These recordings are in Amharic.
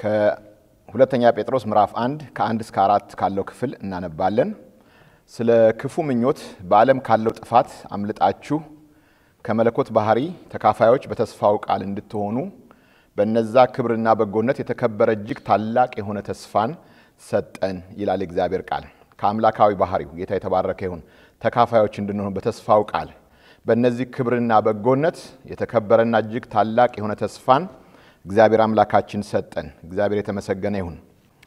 ከሁለተኛ ጴጥሮስ ምዕራፍ አንድ ከአንድ እስከ አራት ካለው ክፍል እናነባለን። ስለ ክፉ ምኞት በዓለም ካለው ጥፋት አምልጣችሁ ከመለኮት ባህሪ ተካፋዮች በተስፋው ቃል እንድትሆኑ በነዛ ክብርና በጎነት የተከበረ እጅግ ታላቅ የሆነ ተስፋን ሰጠን ይላል እግዚአብሔር ቃል። ከአምላካዊ ባህሪው ጌታ የተባረከ ይሁን። ተካፋዮች እንድንሆኑ በተስፋው ቃል በእነዚህ ክብርና በጎነት የተከበረና እጅግ ታላቅ የሆነ ተስፋን እግዚአብሔር አምላካችን ሰጠን። እግዚአብሔር የተመሰገነ ይሁን።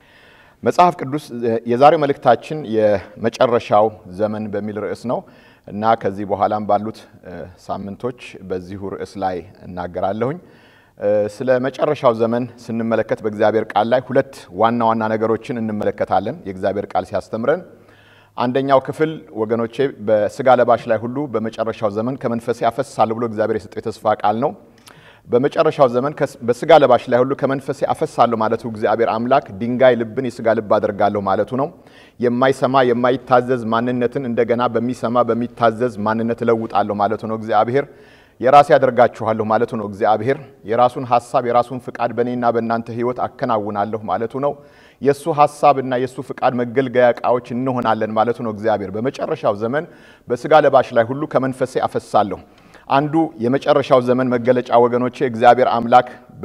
መጽሐፍ ቅዱስ የዛሬው መልእክታችን የመጨረሻው ዘመን በሚል ርዕስ ነው እና ከዚህ በኋላም ባሉት ሳምንቶች በዚሁ ርዕስ ላይ እናገራለሁኝ። ስለ መጨረሻው ዘመን ስንመለከት በእግዚአብሔር ቃል ላይ ሁለት ዋና ዋና ነገሮችን እንመለከታለን። የእግዚአብሔር ቃል ሲያስተምረን አንደኛው ክፍል ወገኖቼ በስጋ ለባሽ ላይ ሁሉ በመጨረሻው ዘመን ከመንፈሴ አፈሳለሁ ብሎ እግዚአብሔር የሰጠው የተስፋ ቃል ነው። በመጨረሻው ዘመን በስጋ ለባሽ ላይ ሁሉ ከመንፈሴ አፈሳለሁ ማለቱ እግዚአብሔር አምላክ ድንጋይ ልብን የስጋ ልብ አደርጋለሁ ማለቱ ነው። የማይሰማ የማይታዘዝ ማንነትን እንደገና በሚሰማ በሚታዘዝ ማንነት እለውጣለሁ ማለቱ ነው። እግዚአብሔር የራሴ ያደርጋችኋለሁ ማለቱ ነው። እግዚአብሔር የራሱን ሀሳብ የራሱን ፍቃድ በእኔና በእናንተ ሕይወት አከናውናለሁ ማለቱ ነው። የእሱ ሀሳብና የእሱ ፍቃድ መገልገያ ዕቃዎች እንሆናለን ማለቱ ነው። እግዚአብሔር በመጨረሻው ዘመን በስጋ ለባሽ ላይ ሁሉ ከመንፈሴ አፈሳለሁ። አንዱ የመጨረሻው ዘመን መገለጫ ወገኖቼ እግዚአብሔር አምላክ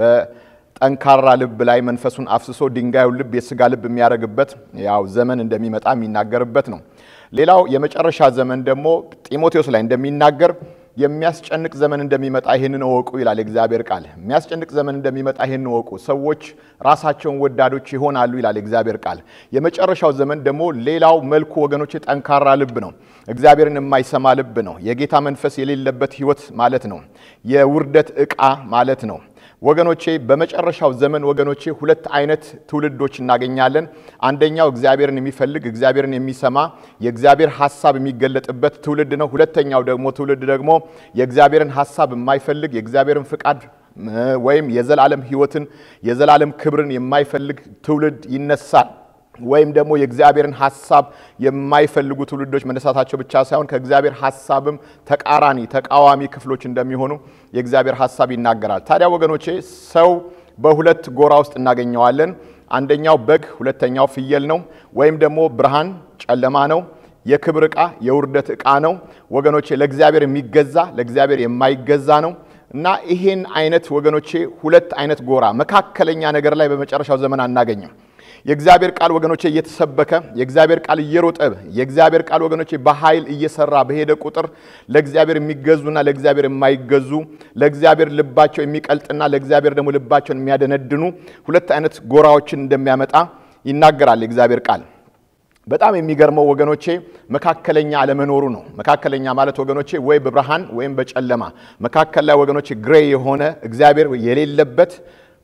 በጠንካራ ልብ ላይ መንፈሱን አፍስሶ ድንጋዩን ልብ የስጋ ልብ የሚያደርግበት ያው ዘመን እንደሚመጣ የሚናገርበት ነው። ሌላው የመጨረሻ ዘመን ደግሞ ጢሞቴዎስ ላይ እንደሚናገር የሚያስጨንቅ ዘመን እንደሚመጣ ይህንን እወቁ ይላል የእግዚአብሔር ቃል። የሚያስጨንቅ ዘመን እንደሚመጣ ይህንን እወቁ፣ ሰዎች ራሳቸውን ወዳዶች ይሆናሉ ይላል የእግዚአብሔር ቃል። የመጨረሻው ዘመን ደግሞ ሌላው መልኩ ወገኖች ጠንካራ ልብ ነው። እግዚአብሔርን የማይሰማ ልብ ነው። የጌታ መንፈስ የሌለበት ሕይወት ማለት ነው። የውርደት ዕቃ ማለት ነው። ወገኖቼ በመጨረሻው ዘመን ወገኖቼ ሁለት አይነት ትውልዶች እናገኛለን። አንደኛው እግዚአብሔርን የሚፈልግ እግዚአብሔርን የሚሰማ የእግዚአብሔር ሀሳብ የሚገለጥበት ትውልድ ነው። ሁለተኛው ደግሞ ትውልድ ደግሞ የእግዚአብሔርን ሀሳብ የማይፈልግ የእግዚአብሔርን ፍቃድ ወይም የዘላለም ሕይወትን የዘላለም ክብርን የማይፈልግ ትውልድ ይነሳል። ወይም ደግሞ የእግዚአብሔርን ሀሳብ የማይፈልጉ ትውልዶች መነሳታቸው ብቻ ሳይሆን ከእግዚአብሔር ሀሳብም ተቃራኒ ተቃዋሚ ክፍሎች እንደሚሆኑ የእግዚአብሔር ሀሳብ ይናገራል። ታዲያ ወገኖቼ ሰው በሁለት ጎራ ውስጥ እናገኘዋለን። አንደኛው በግ፣ ሁለተኛው ፍየል ነው። ወይም ደግሞ ብርሃን፣ ጨለማ ነው። የክብር ዕቃ፣ የውርደት ዕቃ ነው። ወገኖቼ ለእግዚአብሔር የሚገዛ ለእግዚአብሔር የማይገዛ ነው። እና ይሄን አይነት ወገኖቼ ሁለት አይነት ጎራ መካከለኛ ነገር ላይ በመጨረሻው ዘመን አናገኝም። የእግዚአብሔር ቃል ወገኖቼ እየተሰበከ የእግዚአብሔር ቃል እየሮጠ የእግዚአብሔር ቃል ወገኖቼ በኃይል እየሰራ በሄደ ቁጥር ለእግዚአብሔር የሚገዙና ለእግዚአብሔር የማይገዙ ለእግዚአብሔር ልባቸው የሚቀልጥና ለእግዚአብሔር ደግሞ ልባቸውን የሚያደነድኑ ሁለት አይነት ጎራዎችን እንደሚያመጣ ይናገራል የእግዚአብሔር ቃል። በጣም የሚገርመው ወገኖቼ መካከለኛ አለመኖሩ ነው። መካከለኛ ማለት ወገኖቼ ወይ በብርሃን ወይም በጨለማ መካከል ላይ ወገኖቼ ግሬ የሆነ እግዚአብሔር የሌለበት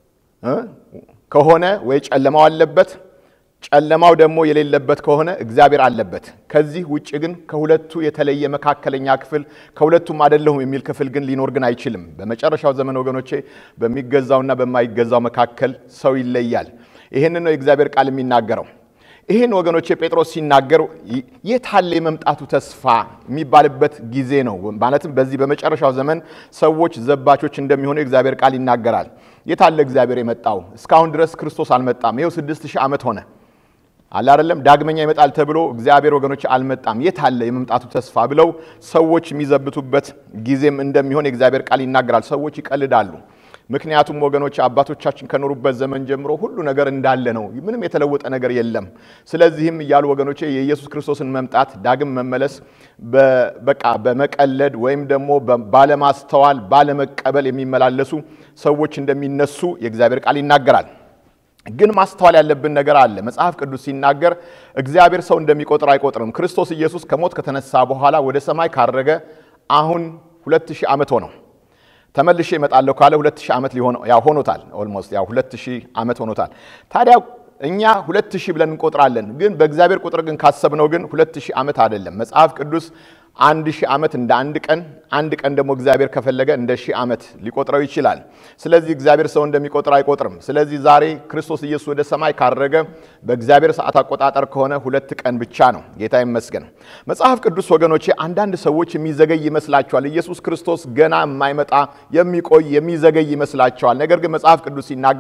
ከሆነ ወይ ጨለማው አለበት፣ ጨለማው ደግሞ የሌለበት ከሆነ እግዚአብሔር አለበት። ከዚህ ውጭ ግን ከሁለቱ የተለየ መካከለኛ ክፍል ከሁለቱም አይደለሁም የሚል ክፍል ግን ሊኖር ግን አይችልም። በመጨረሻው ዘመን ወገኖቼ በሚገዛውና በማይገዛው መካከል ሰው ይለያል። ይህንን ነው የእግዚአብሔር ቃል የሚናገረው። ይህን ወገኖቼ ጴጥሮስ ሲናገር የታለ የመምጣቱ ተስፋ የሚባልበት ጊዜ ነው። ማለትም በዚህ በመጨረሻው ዘመን ሰዎች ዘባቾች እንደሚሆኑ የእግዚአብሔር ቃል ይናገራል። የታለ እግዚአብሔር የመጣው? እስካሁን ድረስ ክርስቶስ አልመጣም። ይኸው ስድስት ሺህ ዓመት ሆነ አለ አይደለም። ዳግመኛ ይመጣል ተብሎ እግዚአብሔር ወገኖች አልመጣም። የታለ የመምጣቱ ተስፋ ብለው ሰዎች የሚዘብቱበት ጊዜም እንደሚሆን የእግዚአብሔር ቃል ይናገራል። ሰዎች ይቀልዳሉ። ምክንያቱም ወገኖች አባቶቻችን ከኖሩበት ዘመን ጀምሮ ሁሉ ነገር እንዳለ ነው። ምንም የተለወጠ ነገር የለም። ስለዚህም እያሉ ወገኖቼ የኢየሱስ ክርስቶስን መምጣት ዳግም መመለስ በቃ በመቀለድ ወይም ደግሞ ባለማስተዋል ባለመቀበል የሚመላለሱ ሰዎች እንደሚነሱ የእግዚአብሔር ቃል ይናገራል። ግን ማስተዋል ያለብን ነገር አለ። መጽሐፍ ቅዱስ ሲናገር እግዚአብሔር ሰው እንደሚቆጥር አይቆጥርም። ክርስቶስ ኢየሱስ ከሞት ከተነሳ በኋላ ወደ ሰማይ ካረገ አሁን ሁለት ሺህ ዓመት ሆነው ተመልሼ እመጣለሁ ካለ ሁለት ሺህ ዓመት ያው ሆኖታል። ኦልሞስት ያው ሁለት ሺህ ዓመት ሆኖታል። ታዲያ እኛ ሁለት ሺህ ብለን እንቆጥራለን። ግን በእግዚአብሔር ቁጥር ግን ካሰብነው ግን ሁለት ሺህ ዓመት አይደለም። መጽሐፍ ቅዱስ አንድ ሺህ ዓመት እንደ አንድ ቀን፣ አንድ ቀን ደግሞ እግዚአብሔር ከፈለገ እንደ ሺህ ዓመት ሊቆጥረው ይችላል። ስለዚህ እግዚአብሔር ሰው እንደሚቆጥር አይቆጥርም። ስለዚህ ዛሬ ክርስቶስ ኢየሱስ ወደ ሰማይ ካረገ በእግዚአብሔር ሰዓት አቆጣጠር ከሆነ ሁለት ቀን ብቻ ነው። ጌታ ይመስገን። መጽሐፍ ቅዱስ ወገኖቼ፣ አንዳንድ ሰዎች የሚዘገይ ይመስላቸዋል። ኢየሱስ ክርስቶስ ገና የማይመጣ የሚቆይ የሚዘገይ ይመስላቸዋል። ነገር ግን መጽሐፍ ቅዱስ ሲናገር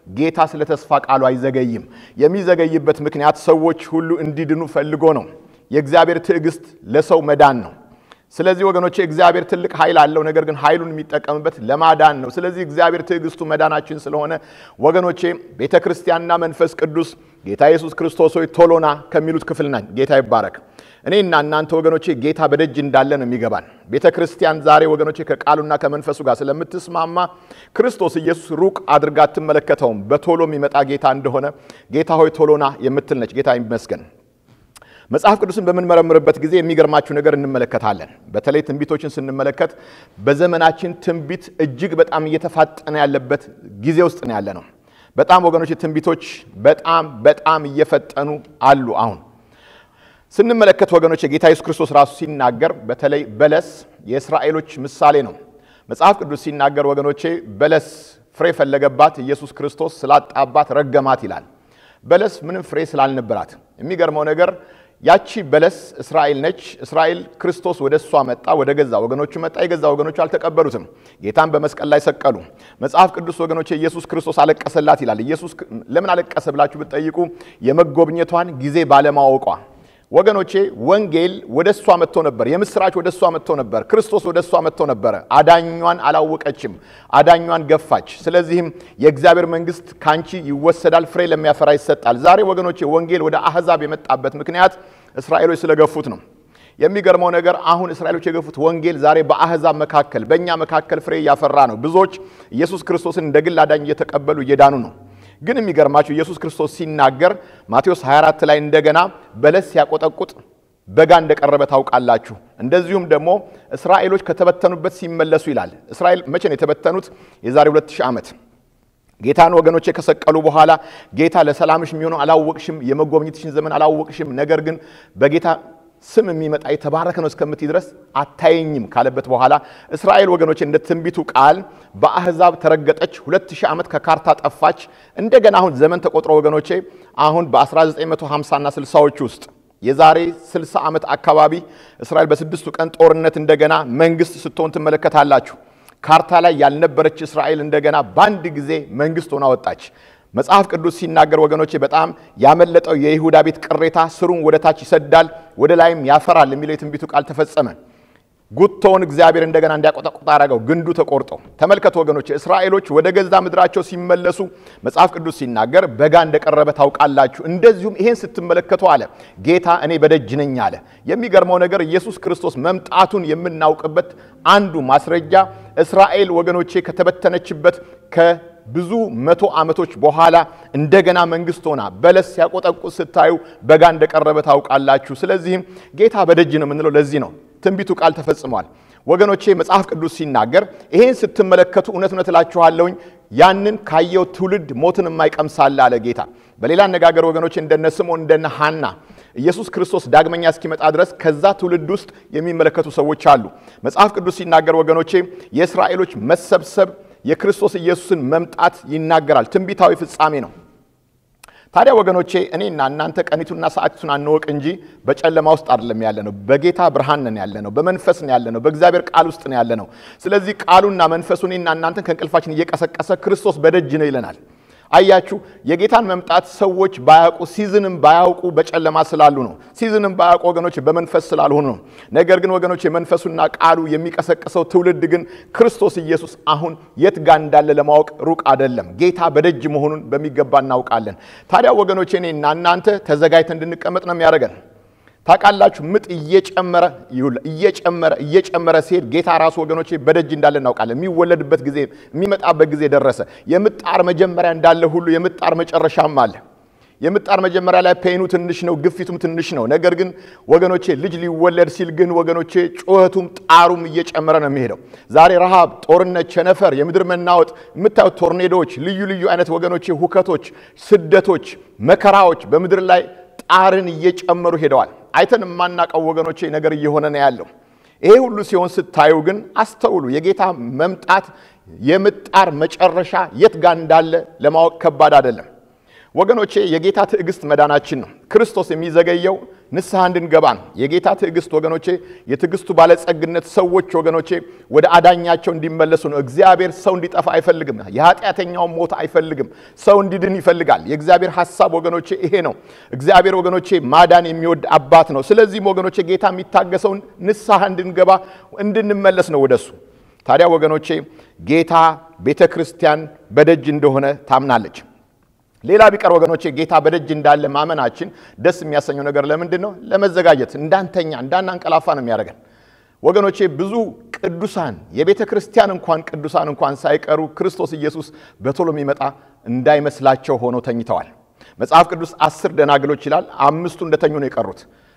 ጌታ ስለ ተስፋ ቃሉ አይዘገይም። የሚዘገይበት ምክንያት ሰዎች ሁሉ እንዲድኑ ፈልጎ ነው። የእግዚአብሔር ትዕግስት ለሰው መዳን ነው። ስለዚህ ወገኖቼ እግዚአብሔር ትልቅ ኃይል አለው። ነገር ግን ኃይሉን የሚጠቀምበት ለማዳን ነው። ስለዚህ እግዚአብሔር ትዕግስቱ መዳናችን ስለሆነ ወገኖቼ ቤተ ክርስቲያንና መንፈስ ቅዱስ ጌታ ኢየሱስ ክርስቶስ ሆይ ቶሎና ከሚሉት ክፍል ናኝ። ጌታ ይባረክ። እኔና እናንተ ወገኖቼ ጌታ በደጅ እንዳለ ነው የሚገባን። ቤተ ክርስቲያን ዛሬ ወገኖቼ ከቃሉና ከመንፈሱ ጋር ስለምትስማማ ክርስቶስ ኢየሱስ ሩቅ አድርጋ አትመለከተውም። በቶሎ የሚመጣ ጌታ እንደሆነ ጌታ ሆይ ቶሎና የምትል ነች። ጌታ ይመስገን። መጽሐፍ ቅዱስን በምንመረምርበት ጊዜ የሚገርማችሁ ነገር እንመለከታለን። በተለይ ትንቢቶችን ስንመለከት በዘመናችን ትንቢት እጅግ በጣም እየተፋጠነ ያለበት ጊዜ ውስጥ ነው ያለ ነው። በጣም ወገኖች ትንቢቶች በጣም በጣም እየፈጠኑ አሉ። አሁን ስንመለከት ወገኖች የጌታ ኢየሱስ ክርስቶስ ራሱ ሲናገር በተለይ በለስ የእስራኤሎች ምሳሌ ነው። መጽሐፍ ቅዱስ ሲናገር ወገኖቼ በለስ ፍሬ ፈለገባት፣ ኢየሱስ ክርስቶስ ስላጣባት ረገማት ይላል። በለስ ምንም ፍሬ ስላልነበራት የሚገርመው ነገር ያቺ በለስ እስራኤል ነች። እስራኤል ክርስቶስ ወደ እሷ መጣ፣ ወደ ገዛ ወገኖቹ መጣ። የገዛ ወገኖቹ አልተቀበሉትም። ጌታን በመስቀል ላይ ሰቀሉ። መጽሐፍ ቅዱስ ወገኖች ኢየሱስ ክርስቶስ አለቀሰላት ይላል። ኢየሱስ ለምን አለቀሰ ብላችሁ ብትጠይቁ የመጎብኘቷን ጊዜ ባለማወቋ ወገኖቼ ወንጌል ወደ እሷ መጥቶ ነበር። የምስራች ወደ እሷ መጥቶ ነበር። ክርስቶስ ወደ እሷ መጥቶ ነበረ። አዳኟን አላወቀችም። አዳኟን ገፋች። ስለዚህም የእግዚአብሔር መንግሥት ካንቺ ይወሰዳል፣ ፍሬ ለሚያፈራ ይሰጣል። ዛሬ ወገኖቼ ወንጌል ወደ አሕዛብ የመጣበት ምክንያት እስራኤሎች ስለገፉት ነው። የሚገርመው ነገር አሁን እስራኤሎች የገፉት ወንጌል ዛሬ በአሕዛብ መካከል በእኛ መካከል ፍሬ እያፈራ ነው። ብዙዎች ኢየሱስ ክርስቶስን እንደ ግል አዳኝ እየተቀበሉ እየዳኑ ነው። ግን የሚገርማችሁ ኢየሱስ ክርስቶስ ሲናገር ማቴዎስ 24 ላይ እንደገና በለስ ሲያቆጠቁጥ በጋ እንደቀረበ ታውቃላችሁ። እንደዚሁም ደግሞ እስራኤሎች ከተበተኑበት ሲመለሱ ይላል። እስራኤል መቼ ነው የተበተኑት? የዛሬ 2000 ዓመት ጌታን ወገኖቼ ከሰቀሉ በኋላ ጌታ ለሰላምሽ የሚሆነው አላወቅሽም፣ የመጎብኘትሽን ዘመን አላወቅሽም፣ ነገር ግን በጌታ ስም የሚመጣ የተባረከ ነው እስከምትይ ድረስ አታየኝም ካለበት በኋላ እስራኤል ወገኖቼ እንደ ትንቢቱ ቃል በአሕዛብ ተረገጠች። ሁለት ሺህ ዓመት ከካርታ ጠፋች። እንደገና አሁን ዘመን ተቆጥሮ ወገኖቼ አሁን በ1950 እና 60ዎች ውስጥ የዛሬ 60 ዓመት አካባቢ እስራኤል በስድስቱ ቀን ጦርነት እንደገና መንግስት ስትሆን ትመለከታላችሁ። ካርታ ላይ ያልነበረች እስራኤል እንደገና በአንድ ጊዜ መንግስት ሆና ወጣች። መጽሐፍ ቅዱስ ሲናገር ወገኖቼ በጣም ያመለጠው የይሁዳ ቤት ቅሬታ ስሩን ወደ ታች ይሰዳል፣ ወደ ላይም ያፈራል የሚለው የትንቢቱ ቃል ተፈጸመ። ጉቶውን እግዚአብሔር እንደገና እንዲያቆጠቁጥ አደረገው፣ ግንዱ ተቆርጦ። ተመልከቱ ወገኖቼ እስራኤሎች ወደ ገዛ ምድራቸው ሲመለሱ መጽሐፍ ቅዱስ ሲናገር በጋ እንደቀረበ ታውቃላችሁ። እንደዚሁም ይሄን ስትመለከቱ አለ ጌታ እኔ በደጅ ነኝ አለ። የሚገርመው ነገር ኢየሱስ ክርስቶስ መምጣቱን የምናውቅበት አንዱ ማስረጃ እስራኤል ወገኖቼ ከተበተነችበት ብዙ መቶ ዓመቶች በኋላ እንደገና መንግስት ሆና በለስ ሲያቆጠቁጥ ስታዩ በጋ እንደቀረበ ታውቃላችሁ። ስለዚህም ጌታ በደጅ ነው የምንለው ለዚህ ነው። ትንቢቱ ቃል ተፈጽሟል። ወገኖቼ መጽሐፍ ቅዱስ ሲናገር ይሄን ስትመለከቱ እውነት እውነት እላችኋለሁኝ ያንን ካየው ትውልድ ሞትን የማይቀምሳለ አለ ጌታ። በሌላ አነጋገር ወገኖቼ እንደነ ስምዖን እንደነ ሐና ኢየሱስ ክርስቶስ ዳግመኛ እስኪመጣ ድረስ ከዛ ትውልድ ውስጥ የሚመለከቱ ሰዎች አሉ። መጽሐፍ ቅዱስ ሲናገር ወገኖቼ የእስራኤሎች መሰብሰብ የክርስቶስ ኢየሱስን መምጣት ይናገራል። ትንቢታዊ ፍጻሜ ነው። ታዲያ ወገኖቼ እኔና እናንተ ቀኒቱና ሰዓቲቱን አንወቅ እንጂ በጨለማ ውስጥ አይደለም ያለ ነው። በጌታ ብርሃን ነን ያለ ነው። በመንፈስ ነው ያለ ነው። በእግዚአብሔር ቃል ውስጥ ነው ያለ ነው። ስለዚህ ቃሉና መንፈሱ እኔና እናንተን ከእንቅልፋችን እየቀሰቀሰ ክርስቶስ በደጅ ነው ይለናል። አያችሁ፣ የጌታን መምጣት ሰዎች ባያውቁ ሲዝንም ባያውቁ በጨለማ ስላሉ ነው። ሲዝንም ባያውቁ ወገኖች በመንፈስ ስላልሆኑ ነው። ነገር ግን ወገኖች የመንፈሱና ቃሉ የሚቀሰቅሰው ትውልድ ግን ክርስቶስ ኢየሱስ አሁን የት ጋር እንዳለ ለማወቅ ሩቅ አይደለም። ጌታ በደጅ መሆኑን በሚገባ እናውቃለን። ታዲያ ወገኖች እኔና እናንተ ተዘጋጅተን እንድንቀመጥ ነው የሚያደርገን። ታውቃላችሁ ምጥ እየጨመረ እየጨመረ እየጨመረ ሲሄድ ጌታ ራሱ ወገኖቼ በደጅ እንዳለ እናውቃለን። የሚወለድበት ጊዜ የሚመጣበት ጊዜ ደረሰ። የምጣር መጀመሪያ እንዳለ ሁሉ የምጣር መጨረሻም አለ። የምጣር መጀመሪያ ላይ ፔኑ ትንሽ ነው፣ ግፊቱም ትንሽ ነው። ነገር ግን ወገኖቼ ልጅ ሊወለድ ሲል ግን ወገኖቼ ጩኸቱም ጣሩም እየጨመረ ነው የሚሄደው። ዛሬ ረሃብ፣ ጦርነት፣ ቸነፈር፣ የምድር መናወጥ የምታዩት ቶርኔዶዎች፣ ልዩ ልዩ አይነት ወገኖቼ ሁከቶች፣ ስደቶች፣ መከራዎች በምድር ላይ ጣርን እየጨመሩ ሄደዋል። አይተን የማናውቀው ወገኖቼ ነገር እየሆነ ነው ያለው። ይሄ ሁሉ ሲሆን ስታዩ ግን አስተውሉ። የጌታ መምጣት የምጣር መጨረሻ የት ጋር እንዳለ ለማወቅ ከባድ አይደለም ወገኖቼ። የጌታ ትዕግስት መዳናችን ነው። ክርስቶስ የሚዘገየው ንስሐ እንድንገባ ነው። የጌታ ትዕግስት ወገኖቼ፣ የትዕግስቱ ባለጸግነት ሰዎች ወገኖቼ ወደ አዳኛቸው እንዲመለሱ ነው። እግዚአብሔር ሰው እንዲጠፋ አይፈልግም። የኃጢአተኛውን ሞት አይፈልግም። ሰው እንዲድን ይፈልጋል። የእግዚአብሔር ሐሳብ ወገኖቼ ይሄ ነው። እግዚአብሔር ወገኖቼ ማዳን የሚወድ አባት ነው። ስለዚህም ወገኖቼ ጌታ የሚታገሰውን ንስሐ እንድንገባ እንድንመለስ ነው ወደሱ። ታዲያ ወገኖቼ ጌታ ቤተ ክርስቲያን በደጅ እንደሆነ ታምናለች። ሌላ ቢቀር ወገኖቼ ጌታ በደጅ እንዳለ ማመናችን ደስ የሚያሰኘው ነገር ለምንድን ነው? ለመዘጋጀት እንዳንተኛ እንዳናንቀላፋ ነው የሚያደርገን። ወገኖቼ ብዙ ቅዱሳን የቤተ ክርስቲያን እንኳን ቅዱሳን እንኳን ሳይቀሩ ክርስቶስ ኢየሱስ በቶሎ የሚመጣ እንዳይመስላቸው ሆነው ተኝተዋል። መጽሐፍ ቅዱስ አስር ደናግሎች ይላል። አምስቱ እንደተኙ ነው የቀሩት።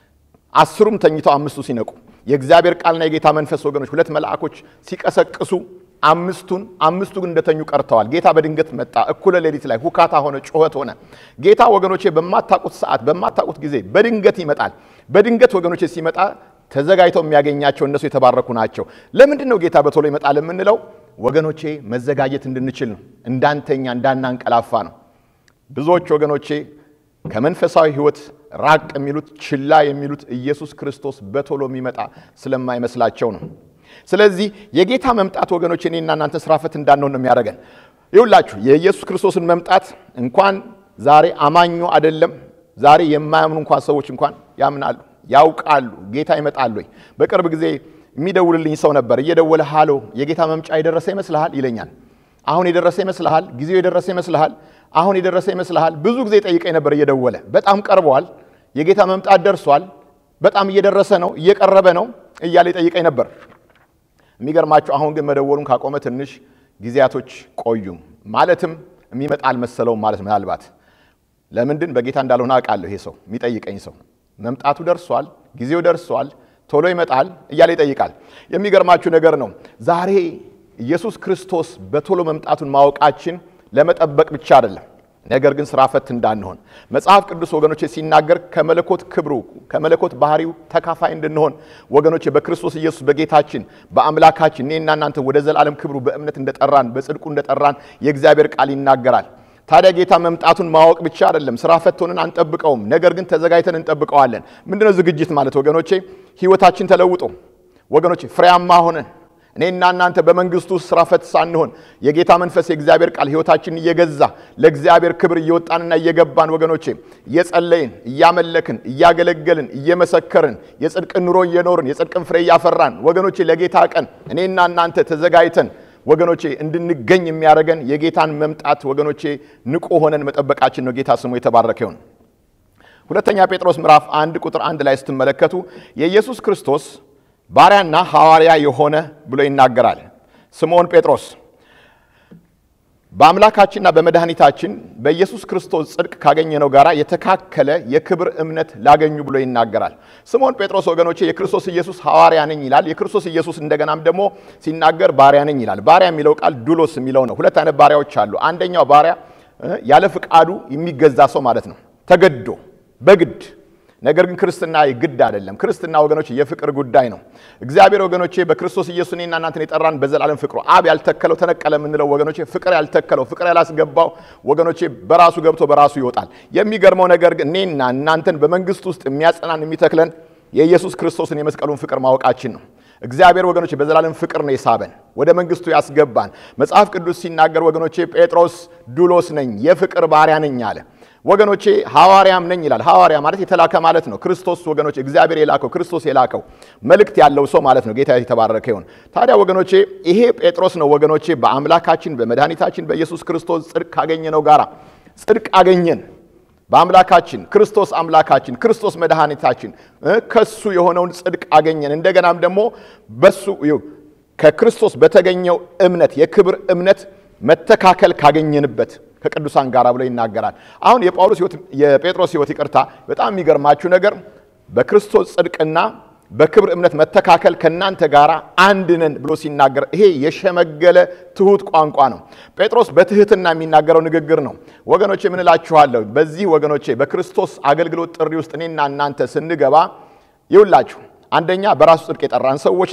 አስሩም ተኝተው አምስቱ ሲነቁ የእግዚአብሔር ቃልና የጌታ መንፈስ ወገኖች ሁለት መልአኮች ሲቀሰቅሱ አምስቱን አምስቱ ግን እንደተኙ ቀርተዋል። ጌታ በድንገት መጣ። እኩለ ሌሊት ላይ ሁካታ ሆነ፣ ጩኸት ሆነ። ጌታ ወገኖቼ በማታውቁት ሰዓት በማታውቁት ጊዜ በድንገት ይመጣል። በድንገት ወገኖቼ ሲመጣ ተዘጋጅተው የሚያገኛቸው እነሱ የተባረኩ ናቸው። ለምንድን ነው ጌታ በቶሎ ይመጣል የምንለው? ወገኖቼ መዘጋጀት እንድንችል ነው። እንዳንተኛ እንዳናንቀላፋ ነው። ብዙዎች ወገኖቼ ከመንፈሳዊ ሕይወት ራቅ የሚሉት ችላ የሚሉት ኢየሱስ ክርስቶስ በቶሎ የሚመጣ ስለማይመስላቸው ነው። ስለዚህ የጌታ መምጣት ወገኖች እኔና እናንተ ስራ ፈት እንዳንሆን ነው የሚያደርገን። ይውላችሁ የኢየሱስ ክርስቶስን መምጣት እንኳን ዛሬ አማኙ አይደለም ዛሬ የማያምኑ እንኳን ሰዎች እንኳን ያምናሉ፣ ያውቃሉ። ጌታ ይመጣል ወይ? በቅርብ ጊዜ የሚደውልልኝ ሰው ነበር። እየደወለ ሃሎ የጌታ መምጫ የደረሰ ይመስልሃል ይለኛል። አሁን የደረሰ ይመስልሃል? ጊዜው የደረሰ ይመስልሃል? አሁን የደረሰ ይመስልሃል? ብዙ ጊዜ ጠይቀኝ ነበር እየደወለ በጣም ቀርበዋል፣ የጌታ መምጣት ደርሷል፣ በጣም እየደረሰ ነው፣ እየቀረበ ነው እያለ ይጠይቀኝ ነበር። የሚገርማችሁ አሁን ግን መደወሉን ካቆመ ትንሽ ጊዜያቶች ቆዩ። ማለትም የሚመጣ አልመሰለውም ማለት ምናልባት ለምንድን በጌታ እንዳልሆነ አውቃለሁ። ይሄ ሰው የሚጠይቀኝ ሰው መምጣቱ ደርሷል፣ ጊዜው ደርሷል፣ ቶሎ ይመጣል እያለ ይጠይቃል። የሚገርማችሁ ነገር ነው ዛሬ ኢየሱስ ክርስቶስ በቶሎ መምጣቱን ማወቃችን ለመጠበቅ ብቻ አይደለም፣ ነገር ግን ስራ ፈት እንዳንሆን መጽሐፍ ቅዱስ ወገኖቼ ሲናገር ከመለኮት ክብሩ ከመለኮት ባህሪው ተካፋይ እንድንሆን ወገኖቼ በክርስቶስ ኢየሱስ በጌታችን በአምላካችን እኔና እናንተ ወደ ዘላለም ክብሩ በእምነት እንደጠራን በጽድቁ እንደጠራን የእግዚአብሔር ቃል ይናገራል። ታዲያ ጌታ መምጣቱን ማወቅ ብቻ አይደለም፣ ስራ ፈት ሆነን አንጠብቀውም፣ ነገር ግን ተዘጋጅተን እንጠብቀዋለን። ምንድነው ዝግጅት ማለት ወገኖቼ? ህይወታችን ተለውጦ ወገኖቼ ፍሬያማ ሆነን እኔና እናንተ በመንግስቱ ውስጥ ስራ ፈት ሳንሆን የጌታ መንፈስ የእግዚአብሔር ቃል ህይወታችንን እየገዛ ለእግዚአብሔር ክብር እየወጣንና እየገባን ወገኖቼ እየጸለይን እያመለክን እያገለገልን እየመሰከርን የጽድቅን ኑሮ እየኖርን የጽድቅን ፍሬ እያፈራን ወገኖቼ ለጌታ ቀን እኔና እናንተ ተዘጋጅተን ወገኖቼ እንድንገኝ የሚያደርገን የጌታን መምጣት ወገኖቼ ንቁ ሆነን መጠበቃችን ነው። ጌታ ስሙ የተባረከ ይሁን። ሁለተኛ ጴጥሮስ ምዕራፍ አንድ ቁጥር አንድ ላይ ስትመለከቱ የኢየሱስ ክርስቶስ ባሪያና ሐዋርያ የሆነ ብሎ ይናገራል። ስምዖን ጴጥሮስ በአምላካችንና በመድኃኒታችን በኢየሱስ ክርስቶስ ጽድቅ ካገኘነው ጋር የተካከለ የክብር እምነት ላገኙ ብሎ ይናገራል። ስምዖን ጴጥሮስ ወገኖቼ የክርስቶስ ኢየሱስ ሐዋርያ ነኝ ይላል። የክርስቶስ ኢየሱስ እንደገናም ደግሞ ሲናገር ባሪያ ነኝ ይላል። ባሪያ የሚለው ቃል ዱሎስ የሚለው ነው። ሁለት አይነት ባሪያዎች አሉ። አንደኛው ባሪያ ያለ ፍቃዱ የሚገዛ ሰው ማለት ነው፣ ተገዶ በግድ ነገር ግን ክርስትና ግድ አይደለም። ክርስትና ወገኖች የፍቅር ጉዳይ ነው። እግዚአብሔር ወገኖቼ በክርስቶስ ኢየሱስ እኔና እናንተን የጠራን በዘላለም ፍቅሩ አብ ያልተከለው ተነቀለ የምንለው ወገኖቼ ፍቅር ያልተከለው ፍቅር ያላስገባው ወገኖቼ በራሱ ገብቶ በራሱ ይወጣል። የሚገርመው ነገር ግን እኔና እናንተን በመንግስት ውስጥ የሚያጸናን የሚተክለን የኢየሱስ ክርስቶስን የመስቀሉን ፍቅር ማወቃችን ነው። እግዚአብሔር ወገኖቼ በዘላለም ፍቅር ነው የሳበን ወደ መንግስቱ ያስገባን። መጽሐፍ ቅዱስ ሲናገር ወገኖቼ ጴጥሮስ ዱሎስ ነኝ የፍቅር ባሪያ ነኝ አለ። ወገኖቼ ሐዋርያም ነኝ ይላል። ሐዋርያ ማለት የተላከ ማለት ነው። ክርስቶስ ወገኖቼ እግዚአብሔር የላከው ክርስቶስ የላከው መልእክት ያለው ሰው ማለት ነው። ጌታ የተባረከ ይሁን። ታዲያ ወገኖቼ ይሄ ጴጥሮስ ነው ወገኖቼ በአምላካችን በመድኃኒታችን በኢየሱስ ክርስቶስ ጽድቅ ካገኘነው ጋራ ጽድቅ አገኘን። በአምላካችን ክርስቶስ አምላካችን ክርስቶስ መድኃኒታችን ከሱ የሆነውን ጽድቅ አገኘን። እንደገናም ደግሞ በሱ ከክርስቶስ በተገኘው እምነት የክብር እምነት መተካከል ካገኘንበት ከቅዱሳን ጋር ብሎ ይናገራል። አሁን የጳውሎስ ሕይወት የጴጥሮስ ሕይወት ይቅርታ፣ በጣም የሚገርማችሁ ነገር በክርስቶስ ጽድቅና በክብር እምነት መተካከል ከእናንተ ጋር አንድ ነን ብሎ ሲናገር ይሄ የሸመገለ ትሁት ቋንቋ ነው። ጴጥሮስ በትህትና የሚናገረው ንግግር ነው። ወገኖቼ ምን እላችኋለሁ? በዚህ ወገኖቼ በክርስቶስ አገልግሎት ጥሪ ውስጥ እኔና እናንተ ስንገባ ይውላችሁ አንደኛ በራሱ ጽድቅ የጠራን ሰዎች ነን።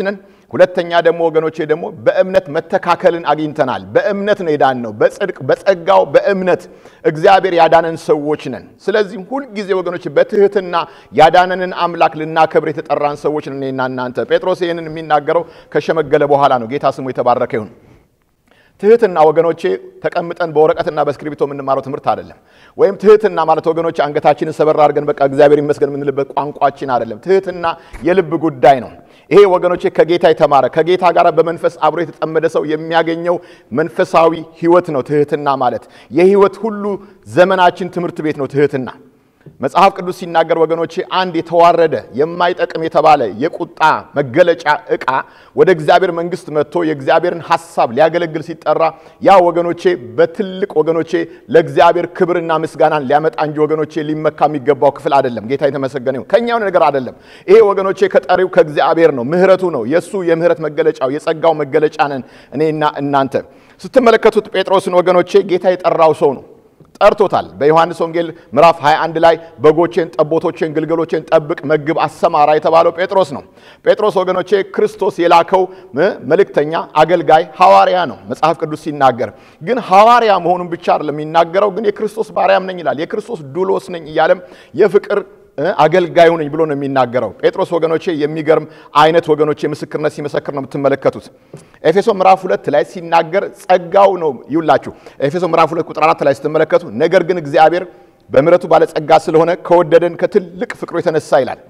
ሁለተኛ ደግሞ ወገኖቼ ደግሞ በእምነት መተካከልን አግኝተናል። በእምነት ነው የዳን ነው። በጽድቅ በጸጋው በእምነት እግዚአብሔር ያዳነን ሰዎች ነን። ስለዚህም ሁልጊዜ ወገኖቼ በትህትና ያዳነንን አምላክ ልናከብር የተጠራን ሰዎች ነን እኔና እናንተ። ጴጥሮስ ይህንን የሚናገረው ከሸመገለ በኋላ ነው። ጌታ ስሙ የተባረከ ይሁን። ትህትና ወገኖቼ ተቀምጠን በወረቀትና በእስክሪብቶ የምንማረው ትምህርት አይደለም። ወይም ትህትና ማለት ወገኖቼ አንገታችንን ሰበር አድርገን በቃ እግዚአብሔር ይመስገን የምንልበት ቋንቋችን አይደለም። ትህትና የልብ ጉዳይ ነው። ይሄ ወገኖቼ ከጌታ የተማረ ከጌታ ጋር በመንፈስ አብሮ የተጠመደ ሰው የሚያገኘው መንፈሳዊ ሕይወት ነው። ትህትና ማለት የሕይወት ሁሉ ዘመናችን ትምህርት ቤት ነው። ትህትና መጽሐፍ ቅዱስ ሲናገር ወገኖቼ አንድ የተዋረደ የማይጠቅም የተባለ የቁጣ መገለጫ ዕቃ ወደ እግዚአብሔር መንግሥት መጥቶ የእግዚአብሔርን ሐሳብ ሊያገለግል ሲጠራ ያ ወገኖቼ በትልቅ ወገኖቼ ለእግዚአብሔር ክብርና ምስጋናን ሊያመጣ እንጂ ወገኖቼ ሊመካ የሚገባው ክፍል አይደለም። ጌታ የተመሰገነ ይሁን። ከኛ የሆነ ነገር አይደለም። ይሄ ወገኖቼ ከጠሪው ከእግዚአብሔር ነው። ምሕረቱ ነው። የእሱ የምሕረት መገለጫው የጸጋው መገለጫ ነን እኔና እናንተ። ስትመለከቱት ጴጥሮስን ወገኖቼ ጌታ የጠራው ሰው ነው ጠርቶታል። በዮሐንስ ወንጌል ምዕራፍ 21 ላይ በጎቼን፣ ጠቦቶቼን፣ ግልገሎቼን ጠብቅ፣ መግብ፣ አሰማራ የተባለው ጴጥሮስ ነው። ጴጥሮስ ወገኖቼ ክርስቶስ የላከው መልእክተኛ፣ አገልጋይ፣ ሐዋርያ ነው። መጽሐፍ ቅዱስ ሲናገር ግን ሐዋርያ መሆኑን ብቻ አይደለም የሚናገረው፣ ግን የክርስቶስ ባሪያም ነኝ ይላል። የክርስቶስ ዱሎስ ነኝ እያለም የፍቅር አገልጋዩ ነኝ ብሎ ነው የሚናገረው። ጴጥሮስ ወገኖቼ የሚገርም አይነት ወገኖቼ ምስክርነት ሲመሰክር ነው የምትመለከቱት። ኤፌሶ ምዕራፍ ሁለት ላይ ሲናገር ጸጋው ነው ይውላችሁ። ኤፌሶ ምዕራፍ ሁለት ቁጥር አራት ላይ ስትመለከቱ ነገር ግን እግዚአብሔር በምሕረቱ ባለጸጋ ስለሆነ ከወደደን ከትልቅ ፍቅሩ የተነሳ ይላል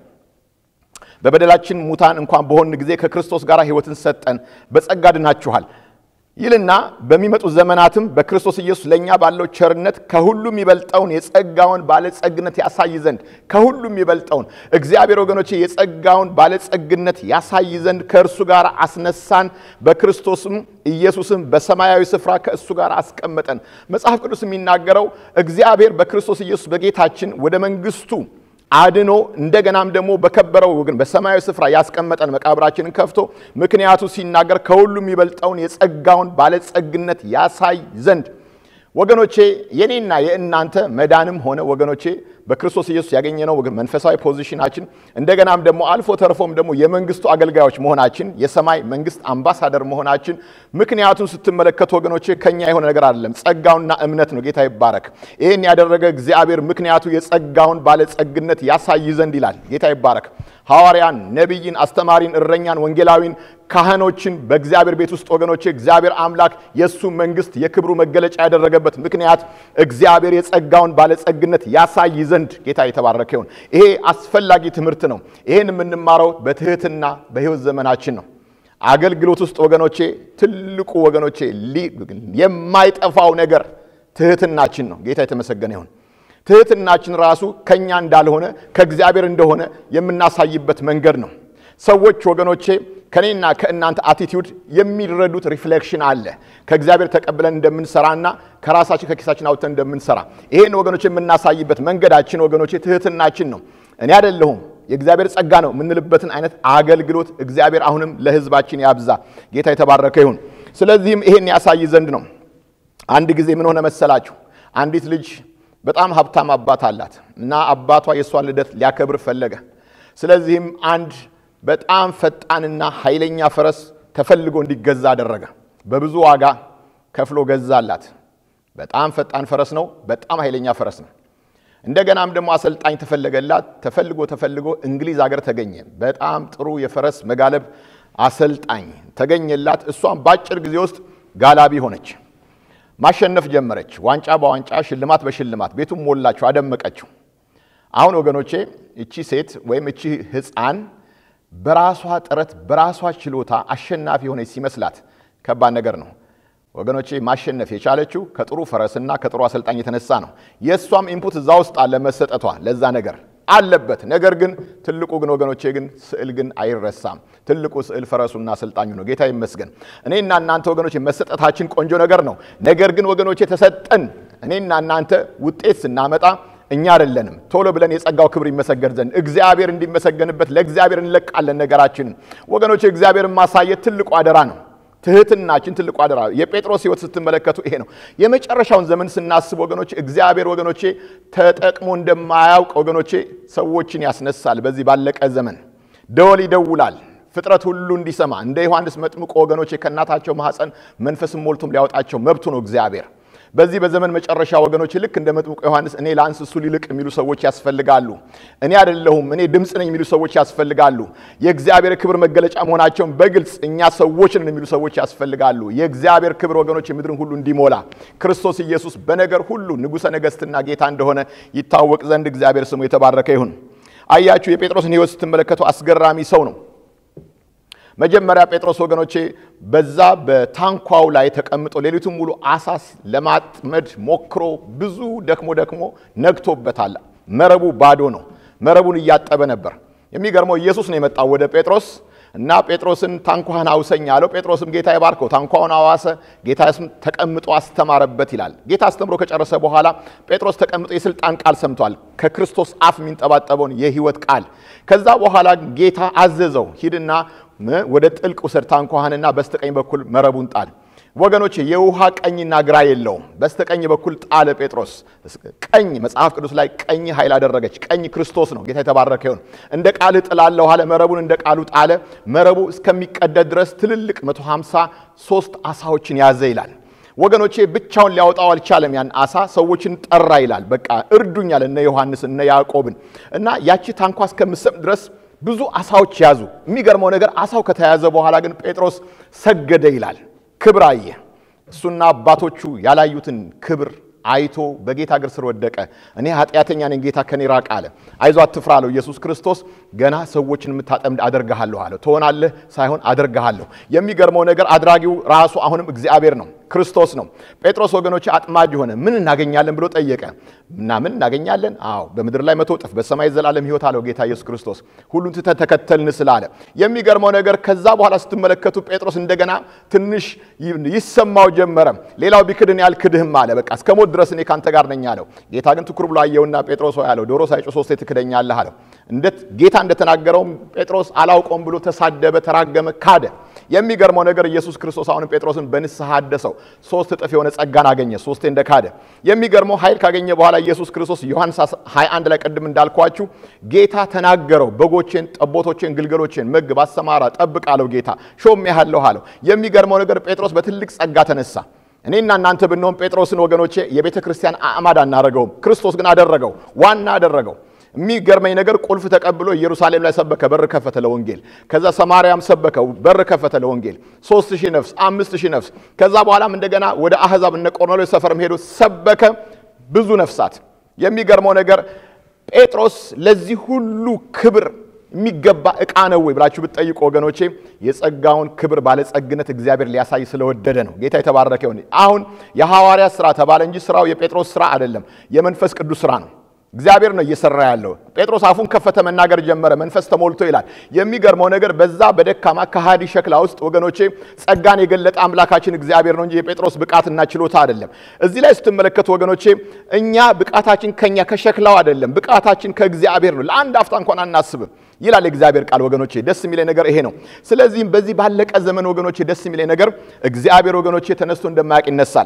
በበደላችን ሙታን እንኳን በሆን ጊዜ ከክርስቶስ ጋር ሕይወትን ሰጠን፣ በጸጋ ድናችኋል ይልና በሚመጡ ዘመናትም በክርስቶስ ኢየሱስ ለእኛ ባለው ቸርነት ከሁሉም ይበልጠውን የጸጋውን ባለጸግነት ያሳይ ዘንድ ከሁሉም ይበልጠውን እግዚአብሔር ወገኖቼ የጸጋውን ባለጸግነት ያሳይ ዘንድ ከእርሱ ጋር አስነሳን፣ በክርስቶስም ኢየሱስም በሰማያዊ ስፍራ ከእሱ ጋር አስቀመጠን። መጽሐፍ ቅዱስ የሚናገረው እግዚአብሔር በክርስቶስ ኢየሱስ በጌታችን ወደ መንግስቱ አድኖ እንደገናም ደግሞ በከበረው ግን በሰማያዊ ስፍራ ያስቀመጠን መቃብራችንን ከፍቶ ምክንያቱ ሲናገር ከሁሉም የሚበልጠውን የጸጋውን ባለጸግነት ያሳይ ዘንድ ወገኖቼ የኔና የእናንተ መዳንም ሆነ ወገኖቼ በክርስቶስ ኢየሱስ ያገኘነው መንፈሳዊ ፖዚሽናችን እንደገናም ደግሞ አልፎ ተርፎም ደግሞ የመንግስቱ አገልጋዮች መሆናችን የሰማይ መንግስት አምባሳደር መሆናችን ምክንያቱን ስትመለከቱ ወገኖቼ ከኛ የሆነ ነገር አይደለም፣ ጸጋውና እምነት ነው። ጌታ ይባረክ። ይህን ያደረገ እግዚአብሔር ምክንያቱ የጸጋውን ባለጸግነት ያሳይ ዘንድ ይላል። ጌታ ይባረክ። ሐዋርያን፣ ነቢይን፣ አስተማሪን፣ እረኛን፣ ወንጌላዊን፣ ካህኖችን በእግዚአብሔር ቤት ውስጥ ወገኖቼ እግዚአብሔር አምላክ የእሱ መንግስት የክብሩ መገለጫ ያደረገበት ምክንያት እግዚአብሔር የጸጋውን ባለጸግነት ያሳይ ዘንድ ጌታ የተባረከ ይሁን። ይሄ አስፈላጊ ትምህርት ነው። ይሄን የምንማረው በትህትና በህይወት ዘመናችን ነው። አገልግሎት ውስጥ ወገኖቼ ትልቁ ወገኖቼ የማይጠፋው ነገር ትህትናችን ነው። ጌታ የተመሰገነ ይሁን። ትህትናችን ራሱ ከኛ እንዳልሆነ ከእግዚአብሔር እንደሆነ የምናሳይበት መንገድ ነው። ሰዎች ወገኖቼ ከኔና ከእናንተ አቲቲዩድ የሚረዱት ሪፍሌክሽን አለ። ከእግዚአብሔር ተቀብለን እንደምንሰራና ከራሳችን ከኪሳችን አውጥተን እንደምንሰራ ይሄን ወገኖቼ የምናሳይበት መንገዳችን ወገኖቼ ትህትናችን ነው። እኔ አይደለሁም የእግዚአብሔር ጸጋ ነው የምንልበትን አይነት አገልግሎት እግዚአብሔር አሁንም ለሕዝባችን ያብዛ። ጌታ የተባረከ ይሁን። ስለዚህም ይሄን ያሳይ ዘንድ ነው። አንድ ጊዜ ምን ሆነ መሰላችሁ? አንዲት ልጅ በጣም ሀብታም አባት አላት እና አባቷ የእሷን ልደት ሊያከብር ፈለገ። ስለዚህም አንድ በጣም ፈጣንና ኃይለኛ ፈረስ ተፈልጎ እንዲገዛ አደረገ። በብዙ ዋጋ ከፍሎ ገዛላት። በጣም ፈጣን ፈረስ ነው። በጣም ኃይለኛ ፈረስ ነው። እንደገናም ደግሞ አሰልጣኝ ተፈለገላት። ተፈልጎ ተፈልጎ እንግሊዝ ሀገር ተገኘ። በጣም ጥሩ የፈረስ መጋለብ አሰልጣኝ ተገኘላት። እሷም በአጭር ጊዜ ውስጥ ጋላቢ ሆነች። ማሸነፍ ጀመረች። ዋንጫ በዋንጫ ሽልማት በሽልማት ቤቱም ሞላቸው፣ አደመቀችው። አሁን ወገኖቼ እቺ ሴት ወይም እቺ ሕፃን በራሷ ጥረት በራሷ ችሎታ አሸናፊ የሆነች ሲመስላት ከባድ ነገር ነው ወገኖቼ። ማሸነፍ የቻለችው ከጥሩ ፈረስና ከጥሩ አሰልጣኝ የተነሳ ነው። የእሷም ኢንፑት እዛ ውስጥ አለ መሰጠቷ ለዛ ነገር አለበት። ነገር ግን ትልቁ ግን ወገኖቼ ግን ስዕል ግን አይረሳም። ትልቁ ስዕል ፈረሱና አሰልጣኙ ነው። ጌታ ይመስገን። እኔና እናንተ ወገኖቼ መሰጠታችን ቆንጆ ነገር ነው። ነገር ግን ወገኖቼ ተሰጠን እኔና እናንተ ውጤት ስናመጣ እኛ አይደለንም። ቶሎ ብለን የጸጋው ክብር ይመሰገን ዘንድ እግዚአብሔር እንዲመሰገንበት ለእግዚአብሔር እንለቃለን ነገራችንን። ወገኖቼ እግዚአብሔርን ማሳየት ትልቁ አደራ ነው። ትህትናችን ትልቁ አደራ። የጴጥሮስ ሕይወት ስትመለከቱ ይሄ ነው። የመጨረሻውን ዘመን ስናስብ ወገኖቼ እግዚአብሔር ወገኖቼ ተጠቅሞ እንደማያውቅ ወገኖቼ ሰዎችን ያስነሳል። በዚህ ባለቀ ዘመን ደወል ይደውላል፣ ፍጥረት ሁሉ እንዲሰማ እንደ ዮሐንስ መጥምቆ ወገኖቼ ከእናታቸው ማኅፀን መንፈስም ሞልቶም ሊያወጣቸው መብቱ ነው እግዚአብሔር። በዚህ በዘመን መጨረሻ ወገኖች ልክ እንደ መጥምቁ ዮሐንስ እኔ ላንስ እሱ ሊልቅ የሚሉ ሰዎች ያስፈልጋሉ። እኔ አይደለሁም እኔ ድምፅ ነኝ የሚሉ ሰዎች ያስፈልጋሉ። የእግዚአብሔር ክብር መገለጫ መሆናቸውን በግልጽ እኛ ሰዎች ነን የሚሉ ሰዎች ያስፈልጋሉ። የእግዚአብሔር ክብር ወገኖች ምድርን ሁሉ እንዲሞላ ክርስቶስ ኢየሱስ በነገር ሁሉ ንጉሠ ነገሥትና ጌታ እንደሆነ ይታወቅ ዘንድ እግዚአብሔር ስሙ የተባረከ ይሁን። አያችሁ የጴጥሮስን ሕይወት ስትመለከቱ አስገራሚ ሰው ነው። መጀመሪያ ጴጥሮስ ወገኖቼ በዛ በታንኳው ላይ ተቀምጦ ሌሊቱን ሙሉ አሳስ ለማጥመድ ሞክሮ ብዙ ደክሞ ደክሞ ነግቶበታል። መረቡ ባዶ ነው። መረቡን እያጠበ ነበር። የሚገርመው ኢየሱስ ነው የመጣው ወደ ጴጥሮስ እና ጴጥሮስን ታንኳህን አውሰኝ አለው። ጴጥሮስም ጌታ ይባርከው ታንኳውን አዋሰ። ጌታ ተቀምጦ አስተማረበት ይላል። ጌታ አስተምሮ ከጨረሰ በኋላ ጴጥሮስ ተቀምጦ የስልጣን ቃል ሰምቷል። ከክርስቶስ አፍ የሚንጠባጠበውን የሕይወት ቃል። ከዛ በኋላ ጌታ አዘዘው ሂድና ወደ ጥልቅ ውሰድ ታንኳህንና በስተቀኝ በኩል መረቡን ጣል። ወገኖች የውሃ ቀኝና ግራ የለውም። በስተቀኝ በኩል ጣለ ጴጥሮስ። ቀኝ መጽሐፍ ቅዱስ ላይ ቀኝ ኃይል አደረገች። ቀኝ ክርስቶስ ነው። ጌታ የተባረከ ይሁን። እንደ ቃል ጥላለሁ አለ። መረቡን እንደ ቃሉ ጣለ። መረቡ እስከሚቀደድ ድረስ ትልልቅ 153 አሳዎችን ያዘ ይላል። ወገኖቼ ብቻውን ሊያወጣው አልቻለም። ያን አሳ ሰዎችን ጠራ ይላል። በቃ እርዱኛል እነ ዮሐንስ እነ ያዕቆብን እና ያቺ ታንኳ እስከምሰም ድረስ ብዙ አሳዎች ያዙ። የሚገርመው ነገር አሳው ከተያዘ በኋላ ግን ጴጥሮስ ሰገደ ይላል። ክብር አየ። እሱና አባቶቹ ያላዩትን ክብር አይቶ በጌታ እግር ስር ወደቀ። እኔ ኃጢአተኛ ነኝ፣ ጌታ ከኔ ራቅ አለ። አይዞ አትፍራ አለው ኢየሱስ ክርስቶስ። ገና ሰዎችን የምታጠምድ አደርግሃለሁ አለው። ትሆናለህ ሳይሆን አደርግሃለሁ። የሚገርመው ነገር አድራጊው ራሱ አሁንም እግዚአብሔር ነው፣ ክርስቶስ ነው። ጴጥሮስ ወገኖች አጥማጅ ሆነ። ምን እናገኛለን ብሎ ጠየቀ እና ምን እናገኛለን? አዎ በምድር ላይ መቶ እጥፍ በሰማይ ዘላለም ሕይወት አለው ጌታ ኢየሱስ ክርስቶስ። ሁሉን ትተን ተከተልን ስላለ የሚገርመው ነገር ከዛ በኋላ ስትመለከቱ ጴጥሮስ እንደገና ትንሽ ይሰማው ጀመረ። ሌላው ቢክድን ያልክድህም አለ። በቃ እስከ ሞት ድረስ እኔ ካንተ ጋር ነኝ አለው። ጌታ ግን ትኩር ብሎ አየውና ጴጥሮስ ሆይ አለው ዶሮ ሳይጮህ ሶስቴ ትክደኛለህ አለው። እንዴት ጌታ እንደተናገረውም ጴጥሮስ አላውቀውም ብሎ ተሳደበ፣ ተራገመ፣ ካደ። የሚገርመው ነገር ኢየሱስ ክርስቶስ አሁንም ጴጥሮስን በንስሐ አደሰው። ሶስት እጥፍ የሆነ ጸጋን አገኘ፣ ሶስቴ እንደ ካደ። የሚገርመው ኃይል ካገኘ በኋላ ኢየሱስ ክርስቶስ ዮሐንስ 21 ላይ ቅድም እንዳልኳችሁ ጌታ ተናገረው። በጎቼን፣ ጠቦቶቼን፣ ግልገሎቼን መግብ፣ አሰማራ፣ ጠብቅ አለው ጌታ። ሾም ያህለሁ አለው። የሚገርመው ነገር ጴጥሮስ በትልቅ ጸጋ ተነሳ። እኔና እናንተ ብንሆን ጴጥሮስን ወገኖቼ የቤተ ክርስቲያን አዕማድ አናረገውም። ክርስቶስ ግን አደረገው፣ ዋና አደረገው። የሚገርመኝ ነገር ቁልፍ ተቀብሎ ኢየሩሳሌም ላይ ሰበከ፣ በር ከፈተ ለወንጌል። ከዛ ሰማርያም ሰበከ፣ በር ከፈተ ለወንጌል። ሶስት ሺህ ነፍስ፣ አምስት ሺህ ነፍስ። ከዛ በኋላም እንደገና ወደ አሕዛብ እነ ቆርኔሌዎስ ሰፈርም ሄዶ ሰበከ፣ ብዙ ነፍሳት። የሚገርመው ነገር ጴጥሮስ ለዚህ ሁሉ ክብር የሚገባ ዕቃ ነው ወይ ብላችሁ ብትጠይቁ ወገኖቼ የጸጋውን ክብር ባለጸግነት እግዚአብሔር ሊያሳይ ስለወደደ ነው። ጌታ የተባረከ ይሁን። አሁን የሐዋርያ ስራ ተባለ እንጂ ስራው የጴጥሮስ ስራ አይደለም፣ የመንፈስ ቅዱስ ስራ ነው። እግዚአብሔር ነው እየሰራ ያለው። ጴጥሮስ አፉን ከፈተ፣ መናገር ጀመረ፣ መንፈስ ተሞልቶ ይላል። የሚገርመው ነገር በዛ በደካማ ከሃዲ ሸክላ ውስጥ ወገኖቼ ጸጋን የገለጠ አምላካችን እግዚአብሔር ነው እንጂ የጴጥሮስ ብቃትና ችሎታ አይደለም። እዚህ ላይ ስትመለከቱ ወገኖቼ እኛ ብቃታችን ከኛ ከሸክላው አይደለም፣ ብቃታችን ከእግዚአብሔር ነው። ለአንድ አፍታ እንኳን አናስብም ይላል የእግዚአብሔር ቃል ወገኖቼ። ደስ የሚለኝ ነገር ይሄ ነው። ስለዚህም በዚህ ባለቀ ዘመን ወገኖቼ ደስ የሚለኝ ነገር እግዚአብሔር ወገኖቼ ተነስቶ እንደማያውቅ ይነሳል።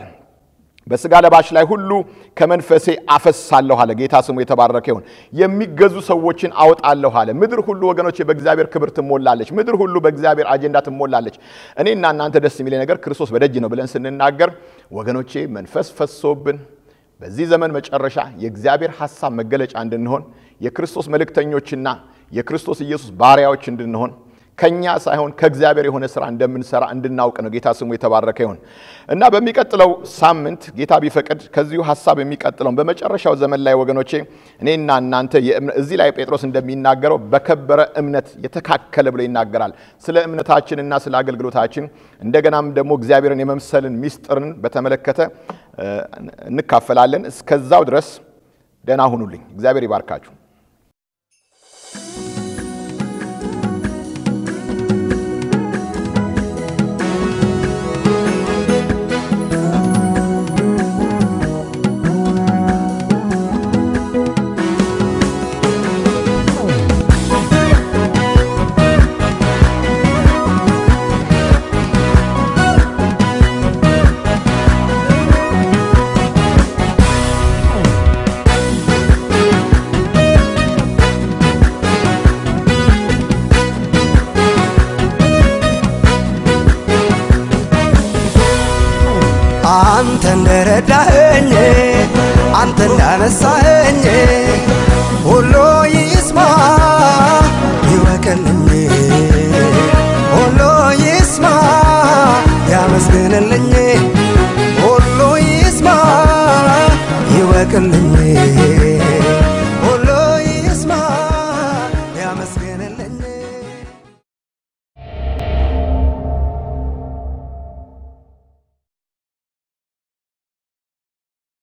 በስጋ ለባሽ ላይ ሁሉ ከመንፈሴ አፈሳለሁ አለ። ጌታ ስሙ የተባረከ ይሁን። የሚገዙ ሰዎችን አወጣለሁ አለ። ምድር ሁሉ ወገኖቼ በእግዚአብሔር ክብር ትሞላለች። ምድር ሁሉ በእግዚአብሔር አጀንዳ ትሞላለች። እኔና እናንተ ደስ የሚለኝ ነገር ክርስቶስ በደጅ ነው ብለን ስንናገር ወገኖቼ መንፈስ ፈሶብን በዚህ ዘመን መጨረሻ የእግዚአብሔር ሐሳብ መገለጫ እንድንሆን የክርስቶስ መልእክተኞችና የክርስቶስ ኢየሱስ ባሪያዎች እንድንሆን ከኛ ሳይሆን ከእግዚአብሔር የሆነ ስራ እንደምንሰራ እንድናውቅ ነው። ጌታ ስሙ የተባረከ ይሁን እና በሚቀጥለው ሳምንት ጌታ ቢፈቅድ ከዚሁ ሀሳብ የሚቀጥለውን በመጨረሻው ዘመን ላይ ወገኖቼ እኔና እናንተ እዚህ ላይ ጴጥሮስ እንደሚናገረው በከበረ እምነት የተካከለ ብሎ ይናገራል። ስለ እምነታችንና ስለ አገልግሎታችን እንደገናም ደግሞ እግዚአብሔርን የመምሰልን ሚስጥርን በተመለከተ እንካፈላለን። እስከዛው ድረስ ደህና ሁኑልኝ። እግዚአብሔር ይባርካችሁ። እንደረዳኸኝ አንተ እንዳነሳኸኝ ሁሉ